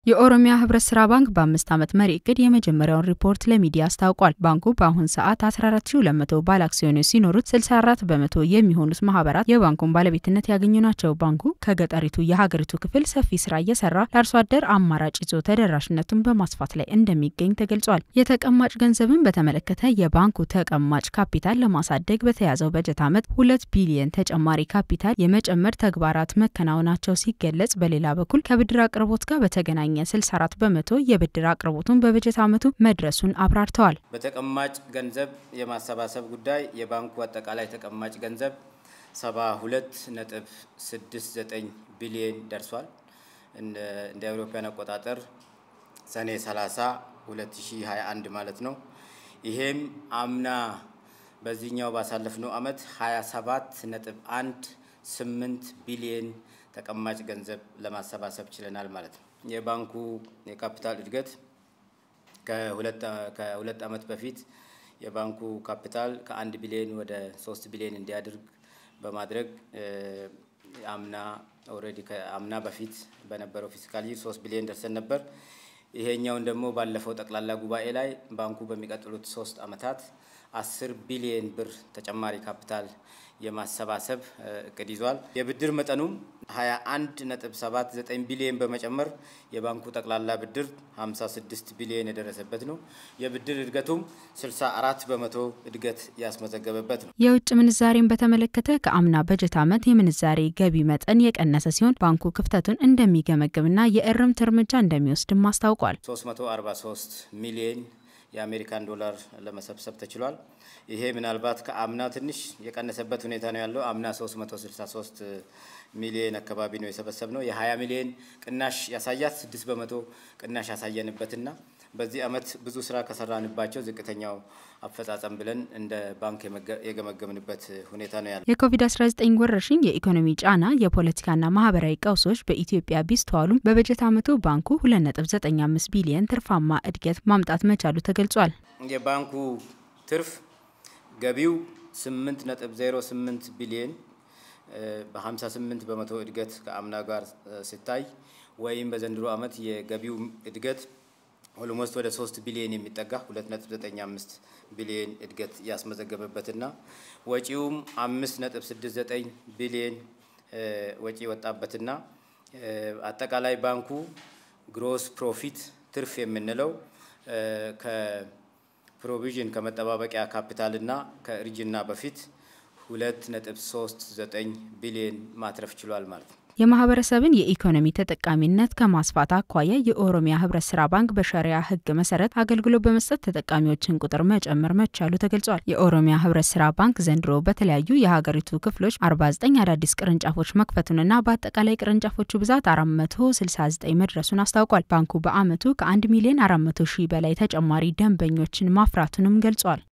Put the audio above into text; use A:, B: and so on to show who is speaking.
A: የኦሮሚያ ህብረት ስራ ባንክ በአምስት ዓመት መሪ እቅድ የመጀመሪያውን ሪፖርት ለሚዲያ አስታውቋል። ባንኩ በአሁን ሰዓት 14200 ባለ አክሲዮኖች ሲኖሩት 64 በመቶ የሚሆኑት ማህበራት የባንኩን ባለቤትነት ያገኙ ናቸው። ባንኩ ከገጠሪቱ የሀገሪቱ ክፍል ሰፊ ስራ እየሰራ ለአርሶ አደር አማራጭ ይዞ ተደራሽነቱን በማስፋት ላይ እንደሚገኝ ተገልጿል። የተቀማጭ ገንዘብን በተመለከተ የባንኩ ተቀማጭ ካፒታል ለማሳደግ በተያዘው በጀት ዓመት ሁለት ቢሊየን ተጨማሪ ካፒታል የመጨመር ተግባራት መከናወናቸው ሲገለጽ፣ በሌላ በኩል ከብድር አቅርቦት ጋር በተገናኘ 64 በመቶ የብድር አቅርቦቱን በበጀት ዓመቱ መድረሱን አብራርተዋል።
B: በተቀማጭ ገንዘብ የማሰባሰብ ጉዳይ የባንኩ አጠቃላይ ተቀማጭ ገንዘብ 72.69 ቢሊዮን ደርሷል። እንደ አውሮፓውያን አቆጣጠር ሰኔ 30 2021 ማለት ነው። ይሄም አምና በዚህኛው ባሳለፍነው ዓመት 27.18 ቢሊዮን ተቀማጭ ገንዘብ ለማሰባሰብ ችለናል ማለት ነው። የባንኩ የካፒታል እድገት ከሁለት ዓመት በፊት የባንኩ ካፒታል ከአንድ ቢሊዮን ወደ ሶስት ቢሊዮን እንዲያድርግ በማድረግ አምና ኦልሬዲ ከአምና በፊት በነበረው ፊስካል ይር ሶስት ቢሊዮን ደርሰን ነበር። ይሄኛውን ደግሞ ባለፈው ጠቅላላ ጉባኤ ላይ ባንኩ በሚቀጥሉት ሶስት ዓመታት አስር ቢሊዮን ብር ተጨማሪ ካፒታል የማሰባሰብ እቅድ ይዟል። የብድር መጠኑም 21.79 ቢሊዮን በመጨመር የባንኩ ጠቅላላ ብድር 56 ቢሊዮን የደረሰበት ነው። የብድር እድገቱም 64 በመቶ እድገት ያስመዘገበበት ነው።
A: የውጭ ምንዛሬን በተመለከተ ከአምና በጀት ዓመት የምንዛሬ ገቢ መጠን የቀነሰ ሲሆን ባንኩ ክፍተቱን እንደሚገመግምና የእርምት እርምጃ እንደሚወስድም አስታውቋል።
B: 343 ሚሊዮን የአሜሪካን ዶላር ለመሰብሰብ ተችሏል። ይሄ ምናልባት ከአምና ትንሽ የቀነሰበት ሁኔታ ነው ያለው። አምና 363 ሚሊዮን አካባቢ ነው የሰበሰብ ነው። የ20 ሚሊዮን ቅናሽ ያሳያት 6 በመቶ ቅናሽ ያሳየንበትና በዚህ ዓመት ብዙ ስራ ከሰራንባቸው ዝቅተኛው አፈጻጸም ብለን እንደ ባንክ የገመገምንበት ሁኔታ ነው ያለው።
A: የኮቪድ-19 ወረርሽኝ የኢኮኖሚ ጫና፣ የፖለቲካና ማህበራዊ ቀውሶች በኢትዮጵያ ቢስተዋሉም በበጀት ዓመቱ ባንኩ 2.95 ቢሊየን ትርፋማ እድገት ማምጣት መቻሉ ተገልጿል።
B: የባንኩ ትርፍ ገቢው 8.08 ቢሊየን በ58 በመቶ እድገት ከአምና ጋር ሲታይ ወይም በዘንድሮ ዓመት የገቢው እድገት ኦልሞስት ወደ 3 ቢሊዮን የሚጠጋ 2.95 ቢሊዮን እድገት ያስመዘገበበትና ወጪውም 5.69 ቢሊዮን ወጪ ወጣበትና አጠቃላይ ባንኩ ግሮስ ፕሮፊት ትርፍ የምንለው ከፕሮቪዥን ከመጠባበቂያ ካፒታልና ከእርጅና በፊት 2.39 ቢሊዮን ማትረፍ ችሏል ማለት ነው።
A: የማህበረሰብን የኢኮኖሚ ተጠቃሚነት ከማስፋት አኳያ የኦሮሚያ ህብረት ስራ ባንክ በሸሪያ ህግ መሰረት አገልግሎት በመስጠት ተጠቃሚዎችን ቁጥር መጨመር መቻሉ ተገልጿል። የኦሮሚያ ህብረት ስራ ባንክ ዘንድሮ በተለያዩ የሀገሪቱ ክፍሎች 49 አዳዲስ ቅርንጫፎች መክፈቱንና በአጠቃላይ ቅርንጫፎቹ ብዛት 469 መድረሱን አስታውቋል። ባንኩ በአመቱ ከ1 ሚሊዮን 400 ሺህ በላይ ተጨማሪ ደንበኞችን ማፍራቱንም ገልጿል።